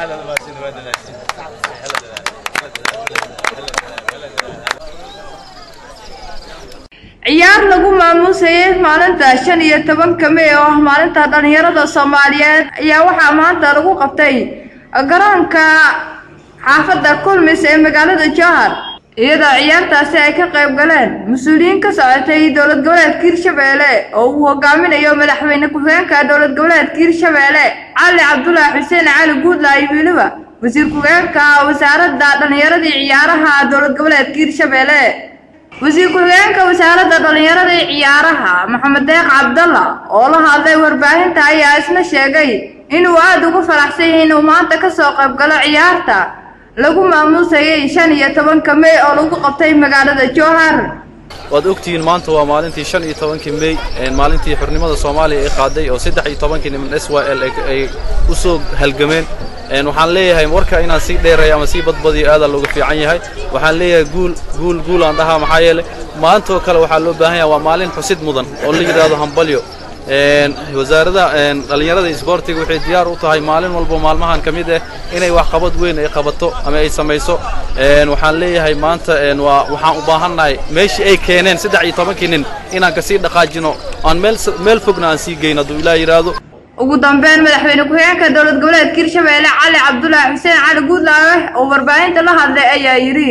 ciyaar lagu maamuusayay maalinta shan iyo tobanka mey oo ah maalinta dhallinyarada soomaaliyeed ayaa waxaa maanta lagu qabtay garoonka xaafadda kulmis ee magaalada jowhar iyadoo ciyaartaasi ay ka qayb galeen mas-uuliyiin ka socotay dowlad goboleedka hirshabeelle oo uu hogaaminayo madaxweyne ku-xigeenka dowlad goboleedka hirshabeelle cali cabdulaahi xuseen cali guudlaayo weliba wasiir ku-xigeenka wasaaradda dhallinyaradii ciyaaraha dowlad goboleedka hirshabeelle wasiir ku-xigeenka wasaaradda dhallinyarada iyo ciyaaraha maxamed deeq cabdalla oo la hadlay warbaahinta ayaa isna sheegay inuu aada ugu faraxsan yahay inuu maanta ka soo qayb galo ciyaarta lagu maamuusayay shan iyo tobanka mey oo lagu qabtay magaalada jowhar waad ogtihiin maanta waa maalintii shan iyo tobankii mey maalintii xurnimada soomaaliya ay qaaday oo saddex iyo tobankii niman s y l ay u soo halgameen waxaan leeyahay warka inaan sii dheeray ama sii badbadiyo aadaa looga fiican yahay waxaan leeyahay guul guul guul aan dhahaa maxaa yeelay maantoo kale waxaa loo baahan yahay waa maalin xusid mudan oo la yidhaahdo hambalyo wasaaradda dhallinyarada isboortiga waxay diyaar u tahay maalin walbo maalmahan ka mid ah inay wax qabad weyn ay qabato ama ay samayso waxaan leeyahay maanta waa waxaan u baahannahay meeshii ay keeneen saddex iyo tobankii nin inaan kasii dhaqaajino aan meel meel fogna aan sii geyn hadduu ilaah yidhaahdo ugu dambeyn madaxweyne ku-xigeenka dowlad goboleedka hirshabeelle cali cabdulaahi xuseen cali guudlaawe oo warbaahinta la hadlay ayaa yidhi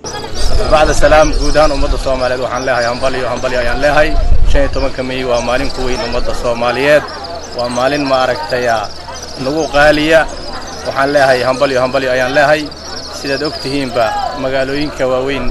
bacda salaam guud ahaan ummadda soomaaliyeed waxaan leeyahay hambalyo hambalyo ayaan leeyahay shan iyo tobanka mey waa maalin ku weyn ummadda soomaaliyeed waa maalin maaragtay nagu qaaliya waxaan leeyahay hambalyo hambalyo ayaan leeyahay sidaad og tihiinba magaalooyinka waaweyn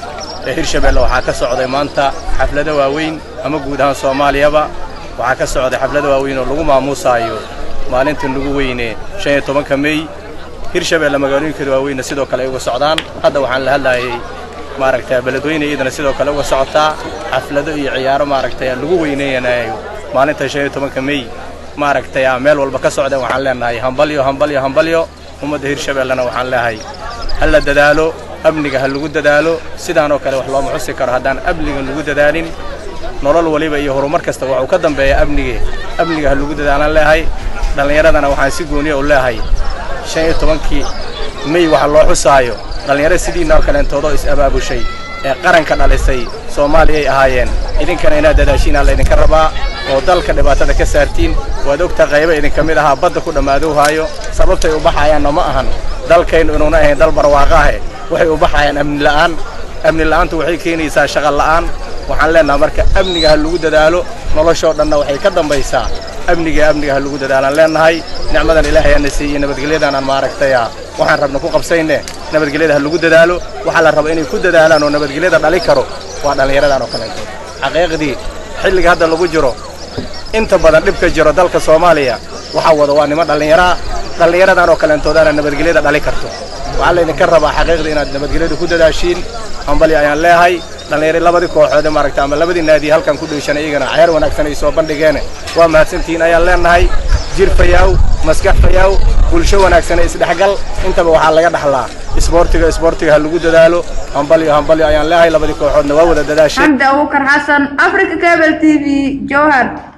ee hirshabeelle waxaa ka socday maanta xaflado waaweyn ama guud ahaan soomaaliyaba waxaa ka socday xaflado waaweyn oo lagu maamuusaayo maalinta nagu weyne shan iyo tobanka mey hirshabeelle magaalooyinkeeda waaweynna sidoo kale ay uga socdaan hadda waxaan la hadlaayay maaragtay beledweyne iyadana sidoo kale uga socotaa xaflado iyo ciyaaro maaragtay lagu weyneynayo maalinta shan iyo tobanka mey maaragtay meel walba ka socdeen waxaan leenahay hambalyo hambalyo hambalyo ummadda hirshabeellena waxaan leeyahay ha la dadaalo amniga ha lagu dadaalo sidaanoo kale wax looma xusi karo haddaan amniga lagu dadaalin nolol waliba iyo horumar kasta waxuu ka dambeeya amnige amniga ha lagu dadaalaan leeyahay dhallinyaradana waxaan si gooniya u leeyahay shan iyo tobankii mey waxa loo xusaayo dhallinyaro sidiinoo kaleentoodoo is-abaabushay ee qaranka dhalisay soomaaliya ay ahaayeen idinkana inaad dadaashiinaa laydinka rabaa oo dalka dhibaatada ka saartiin waad ogta qayba idinka mid ahaa badda ku dhammaadowhaayo sababtay u baxayaanna ma ahan dalkaynu inuuna ahayn dal barwaaqo ahe waxay u baxayaan amni la'aan amni la'aantu waxay keenaysaa shaqa la'aan waxaan leennaha marka amniga ha lagu dadaalo noloshoo dhanna waxay ka dambaysaa amniga amniga ha lagu dadaalaan leennahay nicmadan ilaahay aana siiyey nabadgelyadan aan maaragtaya waxaan rabna ku qabsayne nabadgelyada ha lagu dadaalo waxaa la raba inay ku dadaalaan oo nabadgelyada dhali karo waa dhallinyaradan oo kaleeto xaqiiqdii xilliga hadda lagu jiro inta badan dhibka jiro dalka soomaaliya waxaa wada waa nimo dhallinyaraa dhallinyaradan oo kaleentoodana nabadgelyada dhali karto waxaa laydinka rabaa xaqiiqdii inaad nabadgelyada ku dadaashiin hambali ayaan leeyahay dhallinyari labadii kooxoode maaragta ama labadii naadiye halkan ku dheeshan iyagana cayaar wanaagsan ay soo bandhigeen waa mahadsantihiin ayaan leenahay jir fayaaw maskax fayaaw bulsho wanaagsan ee isdhexgal intaba waxaa laga dhaxlaa isboortiga isboortiga ha lagu dadaalo hambalyo hambalyo ayaan leeyahay labadii kooxoodna waa wada dadaashay xamdi abubakar xasan africa cable t v jowhar